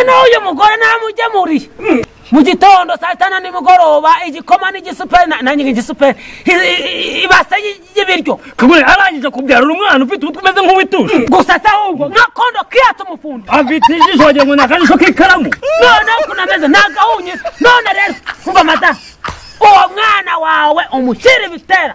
n'uyu mugore namugemuri mu gitondo saa sita nimugoroba igikoma n'igisuperi nanjye igisuperi ibase y'ibiryo kabone arangije kubyarura umwana ufite umutwe umeze nk'uwituje gusa se ahubwo nkakondo kiya tumufunde afite ijisho wagira ngo ni akajisho k'ikaramu noneho ukuntu ameze ni agahunyi none rero umva madamu uwo mwana wawe umushyira ibitera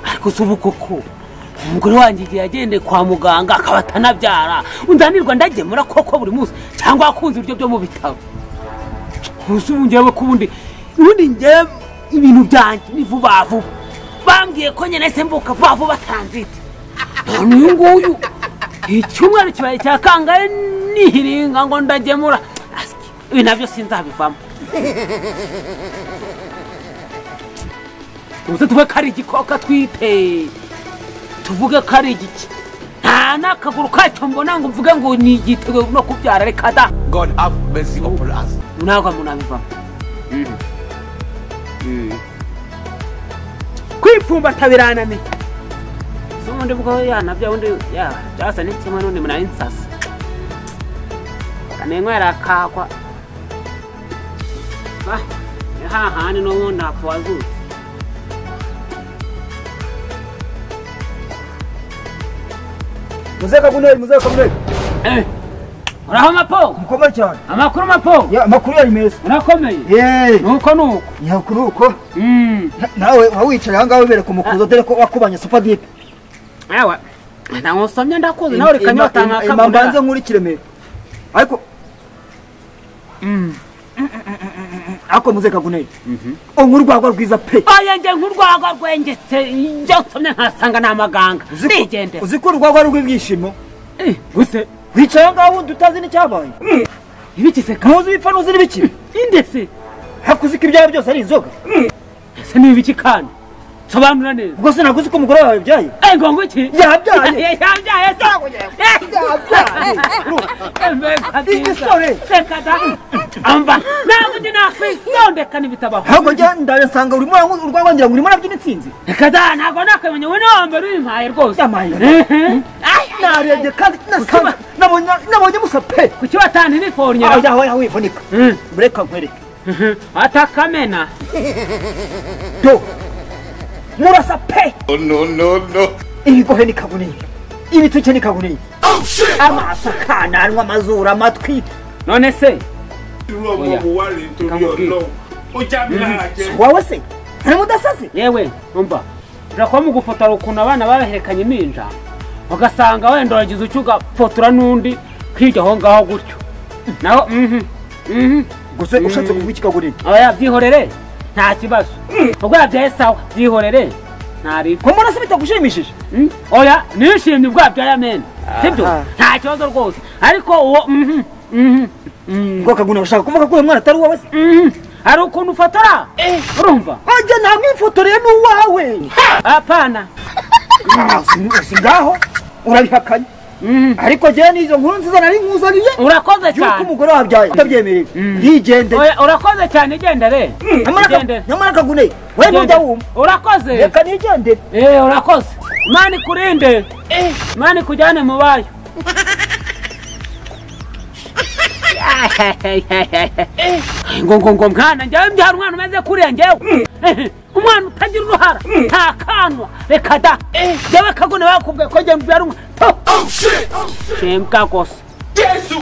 ariko si ubu koko umugore wanjye igihe yagendeye kwa muganga akaba atanabyara unzanirwa ndagemura koko buri munsi cyangwa akunze ibiryo byo mu bitaro gusa ubu ngewe ko ubundi ubundi ngewe ibintu byanjye ni vuba vuba bambwiye ko nyine se mbuka vuba vuba taranzite none uyu nguyu icyumweru kibaye cya kangahe nihiringa ngo ndagemura asiki ibi nabyo sinzabivamo ubuze tuve ko ari igikoka twite tuvuge ko ari igiki nta n'akaguru kacyo mbona ngo mvuge ngo ni igitego no kubyara reka da God have mercy upon us. ntabwo munabivamo kwipfumbata birananiye si ubundi bwo yanabya undi ya byasa ni kimwe n'undi munawe nsasa kanenywera akagwa Ah, ni hahandi n'ubundi hapfa wazutse muzeka guneri muzeka guneri Eh, uraho mapo mukoma cyane amakuru mapo Ya, amakuru yari meza urakomeye yeee nuko nuko nyakuri uko Mm. Na- nawe waba wicaye aha ngaha wibereka umukuzo dore ko wakubanye supadipe ewe ntabwo usomye ndakuzi nawe reka nyota ima mbanze nkakabonera nkurikire mbere ariko ariko muzeka guneri unkuru rwagwa rwiza pe oya njye nk'urwagwa rwengetse ibyo nsomye nkasanga ni amaganga Uzi ko- nigendera uzi ko urwagwa ari urw'ibyishimo Eh, gusa wicaye aha ngaha wundi utazi n'icyabaye ibigiseka ntuzi ibipfa ntuzi n'ibikiri indese hakuzi ko ibyawe byose ari inzoga ese ni ibiki kandi sobanura neza ubwo se ntabwo uzi ko umugore wawe yabyaye ego ngwiki yabyaye yabyaye Igisore. amva ntabwo ndi nakwitondeka n'ibitabaho ahubwo njya ndabisanga urimo ura- urwagwa ngira ngo urimo urabyina intsinzi reka da ntabwo nakwemenya we niwo mbere uyimpaye rwose yamaye Ehe. narebye kandi nasanga nabonye- nabonye musa pe kuki watani nifornyera aho aho wivunika bureka nkwereke atakamena do murasa pe Oh no no no. ibigohe ni kabunini ibituke ni kabunini amaso kananwa amazuru amatwi none se irú ọmọ wo wá rèé torí ọlọ́run ó já mi lára jẹ wowe se nta mudasazi yewe umva birakora mu gufotora ukuntu abana babaherekanye n'inja ugasanga wenda wagize icyo ugafotora n'undi kwiga aho ngaho gutyo naho mhm, mhm, gusa ushatse kuvuga iki kabunini aba yabyihorere nta kibazo ubwo yabyaye sawa byihorere ntaribwo ko murasa bitagushimishije Mm, oya nishimye ubwabyara mena sibyo Aha. nta kibazo rwose ariko uwo mhm, mhm, mhm, ngo kabunini urashaka kuvuga ko uyu mwana atari uwawe se mhm. hari ukuntu ufotora urumva ajya ntamwifotoreye n'uwawe apana Ah, si- si ngaho urabihakanye ariko njyewe n'izo nkuru nziza nari nkuzaniye urakoze yuko cyane umugore wabyaye utabyemereye ndigendere oya urakoze cyane igendere igendere nyamara kaguneye we Igendere. ntujya wumva urakoze reka nigendere Eh, urakoze imana ikurinde imana ikujyane mu bayo ngo ngo ngo mwana njyewe mbyara umwana umeze kuriya njyewe umwana utagira uruhara nta kanwa reka da njyewe kagune bakubwiye ko njyewe mbyara umwana shembwa gusa jésù.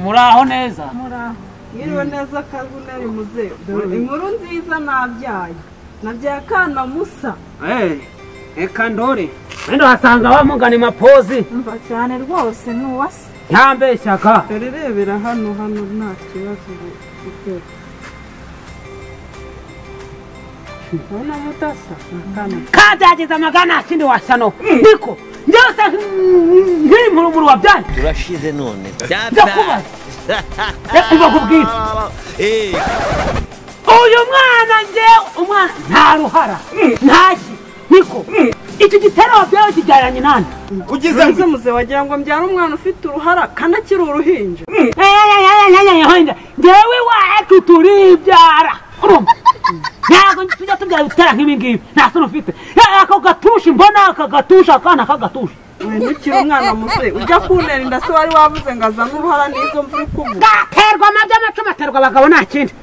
muraho neza muraho mwiriwe neza kabunari muzehe dore inkuru nziza nabyaye nabyaye akana musa reka ndore wenda wasanga bamugana mapozi mva cyane rwose ntuwasa ntambeshyaka dore rebera hano hano nta kibazo ufite ubona mudasa ni akana kazageza amagana kindi wasano niko byose nkiri mu rumuri wabyane turashize none ndakubaza reka ndibakubwire Eh, uyu mwana nge umwana nta ruhara ntaki niko iki gitero wabyawe kibyaranye nande kugeza ese muzehe wagira ngo mbyara umwana ufite uruhara kanakiri uruhinja ngewe wacu turibyara urumva ntabwo tujya tubyara ibitera nk'ibi ngibi nta soni ufite Eh, ako gatusha imbona aka gatusha akana kagatusha wendukira umwana muzehe ujya kuntera inda se wari wavuze ngo azane uruhara n'izo mvura ikubuze gaterwa amabya amacumu aterwa abagabo nta kindi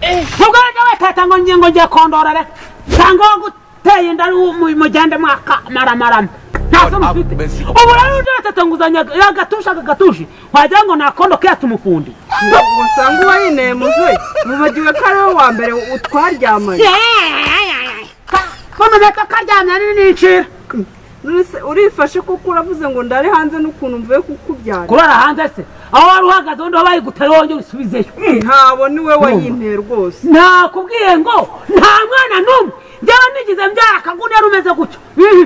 ubwo rero wetata ngo ngiye ngo ngiye kondora rero cyangwa wo guteye inda ari umu- mugende mwakamaramarama nta soni ufite ubu rero uje wetata ngo uzanye agatusha akagatushi wagira ngo nakondo ke tumufundi ngo usanga uwayineye muzehe mubagiwe ko ari wowe wa mbere utwaryamanye kono meto karyamye ari n'incira Nonese urifashe kuko uravuze ngo ndari hanze n'ukuntu mvuye kukubyara kurara hanze se aho wari uhagaze undi wabaye gutera wongera usubizeyo ntabwo niwe wayinteye rwose nakubwiye ngo nta mwana n'umwe njyewe nigize mbyara akagunera umeze gutyo Mhm.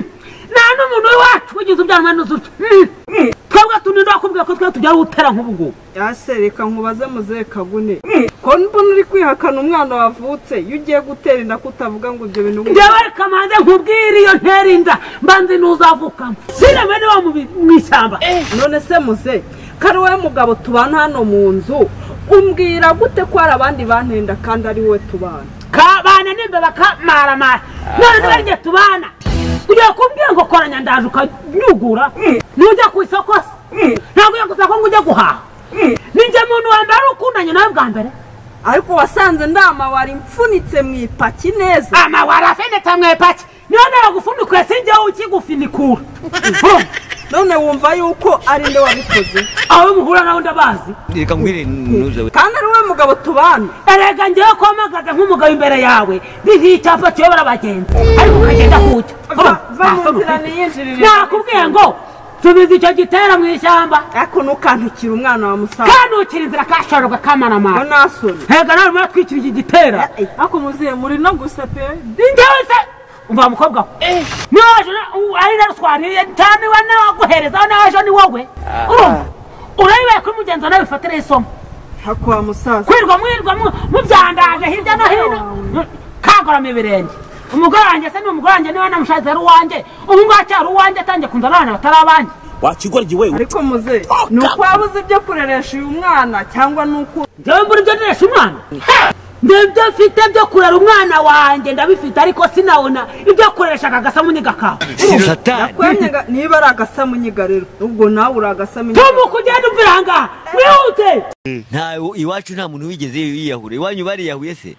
nta n'umuntu w'iwacu wigize ubyara umwana uzutyo Mhm. twebwe tuninde wakubwira ko twe tubyara utera nk'ubu ngubu yase reka nkubaze muzehe kagune ko mbona uri kwihakana umwana wavutse iyo ugiye gutera inda kutavuga ngo ibyo bintu njyewe reka manze nkubwire iyo ntera inda mbanze n'uzavukamo siname niba mu ishyamba none se muze ko ari wowe mugabo tubana hano mu nzu umbwira gute ko hari abandi bantenda kandi ari wowe tubana kabana nimba bakamaramara none niba njye tubana ugiye kumbwira ngo koranya ndaje ukanyugura nujya ku isoko se ntabwo ujya gusaba ko ngo ujye guhaha ni njye muntu wa mbere wari ukundanye nawe bwa mbere ariko wasanze ndama wari mfunitse mu ipaki neza amawari afendetse mu ipaki niyo naragufunikuye sinjyewe ukigufinikura none wumva yuko ari nde wabikoze aho muhura nawe ndabazi reka ngwire ntuze we kandi ari wowe mugabo tubana erega njyewe kwamagaza nk'umugabo imbere yawe bihiye icyapa kiyobora abagenzi ariko ukagenda kucya Va- va mu nzira niyinjirire nakubwiye ngo subiza icyo gitera mu ishyamba ariko ntukantukire umwana wa musaza kanukira inzira kasharwa ngo kamanamara nasoni hega nawe muratwikira iki gitera ariko muzehe muri no gusa pe njyewe se umva mukobwa we niwe waje na- u- ari narutwariye cyane we nawe waguherezaho nawe ejo ni wowe urumva urabibaye kuri mugenzi wawe nawe bifatire isomo hako wa musaza kwirwa mwirwa mu- mubyandaje hirya no hino kagorama ibirenge umugore wanjye se ni umugore wanjye niwe namushatse ari uwanjye ubu ngubu acyari uwanjye atangiye kunzana abana batari abanjye wakigoryi we ariko muzehe ni uko wabuze ibyo kureresha uyu mwana cyangwa ni uko njyewe mbura ibyo neresha umwana nibyo mfite byo kurera umwana wanjye ndabifite ariko sinabona ibyo kureresha aka gasamu n'igakawa satani kwemye nga- niba ari agasamu nyiga rero ubwo nawe uri agasamu nyiga tumu kugenda umvira aha ngaha wihute ntawe iwacu nta muntu wigeze yiyahura iwanyu bariyahuye se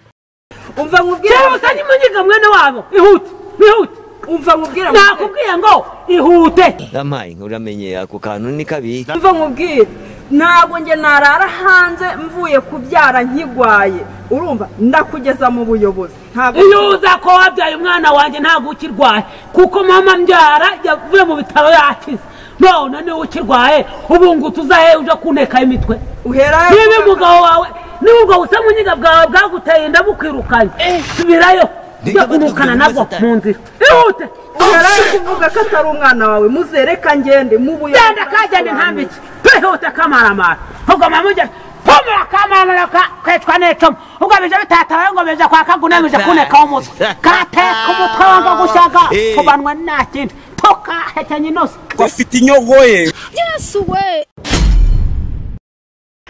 umva nkubwire cyangwa se ni munyiga mwene wabo ihute ihute umva nkubwire muzehe. nakubwiye ngo ihute ramaye uramenye ako kantu ni kabi umva nkubwire ntabwo njye narara hanze mvuye kubyara nkigwaye urumva ndakugeza mu buyobozi ntabwo iyo uza ko wabyaye umwana wanjye ntabwo ukirwaye kuko mama mbyara yavuye mu bitaro yakize none niba ukirwaye ubu ngo tuzahe uje kuntekaho imitwe uhera he niba umugabo wawe niba ubwo busa munyiga bwawe bwaguteye inda bukwirukanye subirayo ujya kumukana nabwo mu nzira ihute uhera he kuvuga ko atari umwana wawe muzereka ngende mu buyobozi genda kagenda ntambike twihute kamaramara ubwo mama ujya tumura kamaramara kwicwa n'icumu ubwo bije bitatabaye ngo bije kwa kaguna bije kunekaho umutwe kateka umutwe wanga gushyaga Eh. tubanwa nta kindi tukahekenya inoze gafite inyogoye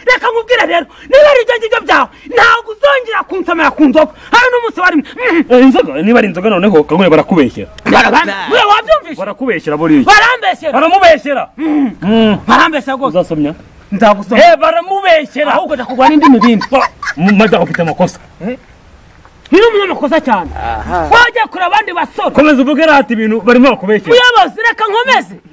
reka nkubwire rero niba ari ibyo ngibyo byawe ntabwo uzongera kunsomera ku nzoga hari n'umunsi wari Mhm. Eh, inzoga niba ari inzoga noneho kagwe barakubeshyera Barabam- we wabyumvise barakubeshyera buriya barambeshyera baramubeshyera barambeshyera rwose uzasomya nzagusoma eh baramubeshyera ahubwo jya kugwa n'indi mibindi madamu ufite amakosa niyo umunyamakosa cyane wajya kure abandi basore komeza uvuge rati ibintu barimo bakubeshyera muyobozi reka nkomeze